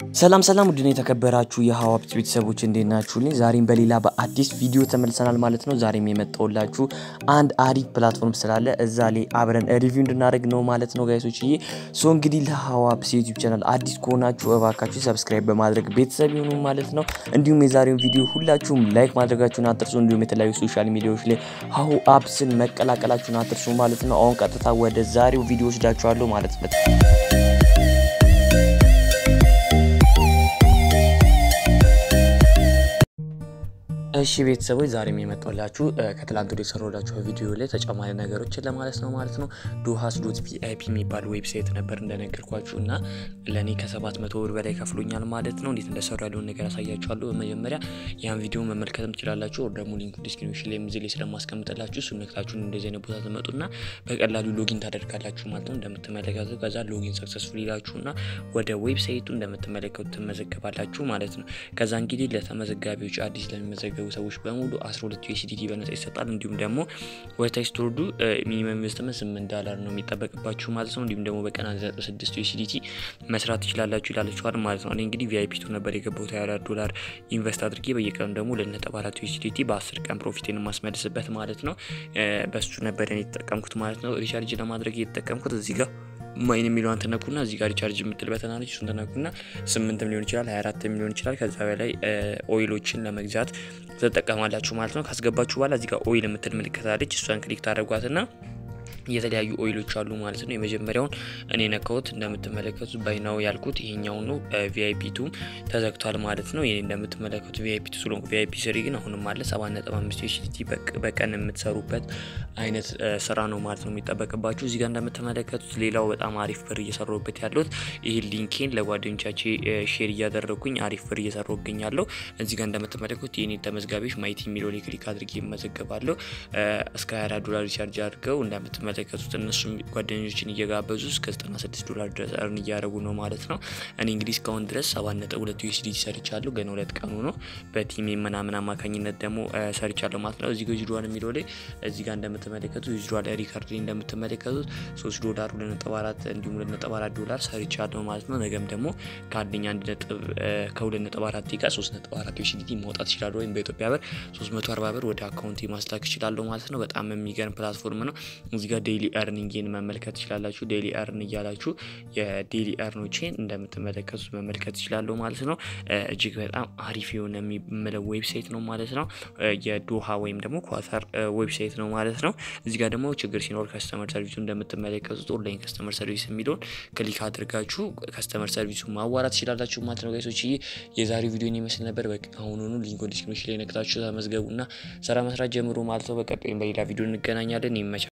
ሰላም ሰላም ውድን የተከበራችሁ የሀዋፕት ቤተሰቦች እንዴት ናችሁልኝ? ዛሬም በሌላ በአዲስ ቪዲዮ ተመልሰናል ማለት ነው። ዛሬም የመጣሁላችሁ አንድ አሪፍ ፕላትፎርም ስላለ እዛ ላይ አብረን ሪቪው እንድናደርግ ነው ማለት ነው ጋይሶች። ዬ ሶ እንግዲህ ለሀዋፕስ ዩቲዩብ ቻናል አዲስ ከሆናችሁ እባካችሁ ሰብስክራይብ በማድረግ ቤተሰብ ይሁኑ ማለት ነው። እንዲሁም የዛሬውን ቪዲዮ ሁላችሁም ላይክ ማድረጋችሁን አትርሱ። እንዲሁም የተለያዩ ሶሻል ሚዲያዎች ላይ ሀሁ አፕስን መቀላቀላችሁን አትርሱ ማለት ነው። አሁን ቀጥታ ወደ ዛሬው ቪዲዮ ወስዳችኋለሁ ማለት ነው። እሺ ቤተሰቦች ዛሬም የመጣላችሁ ከትላንት ወደ የሰራሁላችሁ ቪዲዮ ላይ ተጨማሪ ነገሮችን ለማለት ነው ማለት ነው። ዱሃስ ዶት ቪአይፒ የሚባል ዌብሳይት ነበር እንደነገርኳችሁ እና ለእኔ ከሰባት መቶ ብር በላይ ከፍሎኛል ማለት ነው። እንዴት እንደሰሩ ያለውን ነገር ያሳያችኋለሁ። በመጀመሪያ ያን ቪዲዮ መመልከትም ትችላላችሁ። ወር ደግሞ ሊንኩ ዲስክሪፕሽን ላይ ምዝሌ ስለማስቀምጥላችሁ እሱ ነክታችሁን እንደዚህ አይነት ቦታ ትመጡና በቀላሉ ሎጊን ታደርጋላችሁ ማለት ነው። እንደምትመለከቱ ከዛ ሎጊን ሰክሰስፉል ይላችሁና ወደ ዌብሳይቱ እንደምትመለከቱ ትመዘገባላችሁ ማለት ነው። ከዛ እንግዲህ ለተመዘጋቢዎች አዲስ ለሚመዘገቡ ሰዎች በሙሉ 12 ዩኤስዲቲ በነጻ ይሰጣል። እንዲሁም ደግሞ ወደታች ስትወርዱ ሚኒመም ኢንቨስትመንት 8 ዳላር ነው የሚጠበቅባችሁ ማለት ነው። እንዲሁም ደግሞ በቀን 96 ዩኤስዲቲ መስራት ትችላላችሁ ይላችኋል ማለት ነው። እኔ እንግዲህ ቪአይፒ ቱ ነበር የገባሁት 24 ዶላር ኢንቨስት አድርጌ በየቀኑ ደግሞ ለ4 ዩኤስዲቲ በ10 ቀን ፕሮፊቴን የማስመልስበት ማለት ነው። በሱ ነበር እኔ የተጠቀምኩት ማለት ነው። ሪቻርጅ ለማድረግ የተጠቀምኩት እዚህ ጋር ማይን የሚለውን ትነኩና እዚህ ጋር ሪቻርጅ የምትል በተናለች እሱን ትነኩና ስምንትም ሊሆን ይችላል ሀያ አራትም ሊሆን ይችላል። ከዛ በላይ ኦይሎችን ለመግዛት ትጠቀማላችሁ ማለት ነው። ካስገባችሁ በኋላ እዚህ ጋር ኦይል የምትል ምልክት አለች። እሷን ክሊክ ታደርጓትና የተለያዩ ኦይሎች አሉ ማለት ነው። የመጀመሪያውን እኔ ነካሁት እንደምትመለከቱት ባይናው ያልኩት ይሄኛው ነው። ቪአይፒ ቱ ተዘግቷል ማለት ነው። ይሄ እንደምትመለከቱት ቪአይፒ ቱ ስለሆንኩ ቪአይፒ ስሪ ግን አሁንም አለ 7.5 ዩኤስዲቲ በቀን የምትሰሩበት አይነት ስራ ነው ማለት ነው የሚጠበቅባችሁ። እዚህ ጋር እንደምትመለከቱት ሌላው በጣም አሪፍ ብር እየሰራሁበት ያለሁት ይህ ሊንኬን ለጓደኞቻቼ ሼር እያደረግኩኝ አሪፍ ብር እየሰራሁ እገኛለሁ። እዚህ ጋር እንደምትመለከቱት የኔ ተመዝጋቢዎች ማይቲ የሚለው ላይ ክሊክ አድርጌ ይመዘገባለሁ። እስከ 24 ዶላር ሪቻርጅ አድርገው እንደምትመለ የተመለከቱት እነሱም ጓደኞችን እየጋበዙ እስከ 96 ዶላር ድረስ እርን እያደረጉ ነው ማለት ነው። እኔ እንግዲህ እስካሁን ድረስ 7.2 ዩኤስዲ ሰርቻለሁ። ገና ሁለት ቀኑ ነው። በቲም ምናምን አማካኝነት ደግሞ ሰርቻለሁ ማለት ነው። እዚህ ጋር ዩዝዷል የሚለው ላይ እዚህ ጋር እንደምትመለከቱት ዩዝዷል ሪካርድ ላይ እንደምትመለከቱት 3 ዶላር 2.4 እንዲሁም 2.4 ዶላር ሰርቻለሁ ማለት ነው። ነገም ደግሞ ከአንደኛ ከ2.4 ጋር 3.4 ዩኤስዲ ማውጣት ይችላሉ። ወይም በኢትዮጵያ ብር 340 ብር ወደ አካውንት ማስላክ ይችላለሁ ማለት ነው። በጣም የሚገርም ፕላትፎርም ነው። እዚህ ጋር ዴይሊ ኤርኒንግን መመልከት ትችላላችሁ። ዴይሊ ኤርን እያላችሁ የዴይሊ ኤርኖቼን እንደምትመለከቱት መመልከት ትችላለሁ ማለት ነው። እጅግ በጣም አሪፍ የሆነ የሚመለው ዌብሳይት ነው ማለት ነው። የዶሃ ወይም ደግሞ ኳታር ዌብሳይት ነው ማለት ነው። እዚህ ጋር ደግሞ ችግር ሲኖር ከስተመር ሰርቪሱ እንደምትመለከቱት ኦንላይን ከስተመር ሰርቪስ የሚለውን ክሊክ አድርጋችሁ ከስተመር ሰርቪሱ ማዋራት ትችላላችሁ ማለት ነው። ጋይሶች የዛሬው ቪዲዮን ይመስል ነበር። አሁኑኑ ሊንክ ዲስክሪፕሽን ላይ ነክታችሁ ተመዝገቡና ስራ መስራት ጀምሮ ማለት ነው። በቀጣይም በሌላ ቪዲዮ እንገናኛለን። ይመቻል።